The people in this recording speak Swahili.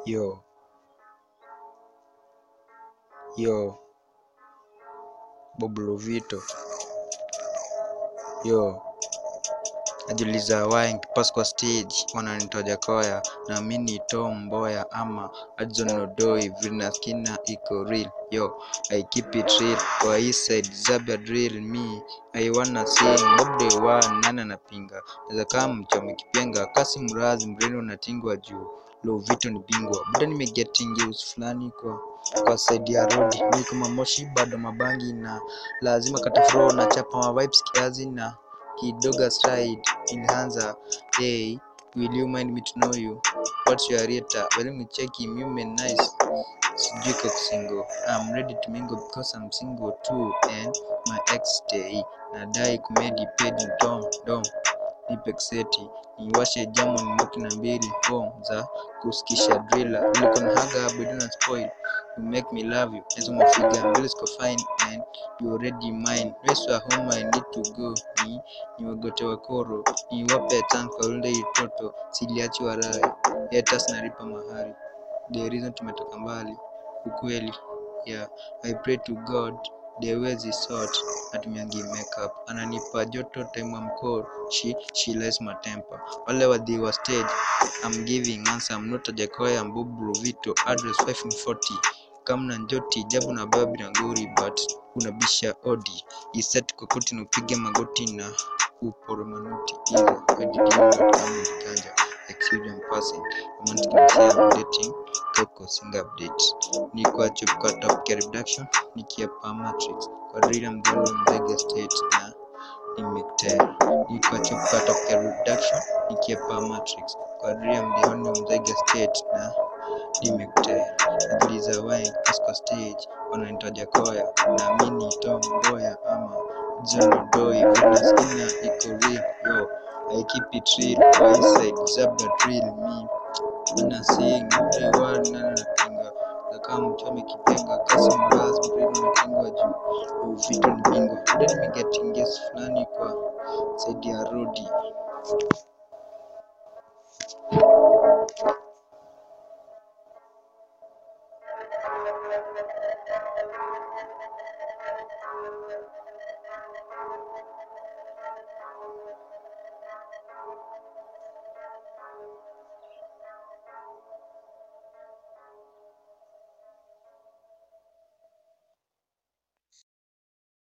Yo. Yo. Bob Lovito. Yo. Najiuliza why nikipass kwa stage wananitoa Jakoya na mimi ni Tom Mboya ama Hudson Odoi vile naskina iko real yo I keep it real kwa hii side Zabia drill me I wanna sing Bob Day one nani anapinga naweza kama mchome kipenga kasi mrazi mreno unatingwa juu Lovito ni bingwa buda nimegetingi usi fulani kwa kwa side ya road ni kama moshi bado mabangi na lazima katafro na chapa ma vibes kiazi na kidoga stride ilianza hey will you mind me to know you what's your rate well me check him you man nice sijui kwa single I'm ready to mingle because I'm single too and my ex stay nadai kumedi pedi dom dom nipe seti niwashe jamu nimoki na mbili home za kusikisha driller niko na haga bado na spoil you make me love you hizo mafiga mbele ziko fine and you already mine rest wa home I need to go ni niwagote wakoro niwape thanks kwa ule itoto siliachi warai haters nalipa mahari the reason tumetoka mbali ukweli yeah I pray to God the ways is sort atumiangi makeup ananipa joto time I'm cold she she lies my temper wale wadhi wa stage I'm giving answer I'm not a Jakoya I'm Bob Rovito address 540 kamna njoti jabu na babi na nguri but unabisha odi iset kokoti nupige magoti na uporo manuti iza kajidimkanja excuse I'm passing romantic msia I'm dating Coco sing update ni kwa chup kwa top care reduction nikiapa matrix kwa drill mgono mzege state na nimektea ni kwa chup kwa top care reduction nikiapa matrix kwa drill mgono mzege state na nimektea najiuliza why kwa stage wanaitwa Jakoya na mimi Tom Mboya ama John Doi Venus ina iko real yo I keep it real kwa hii side Zabda drill me Ana sing everyone nana napinga kama mchome kipenga kasi mraz mreno umetengwa juu Lovito ni bingwa Then nimegetingia fulani kwa side ya rodi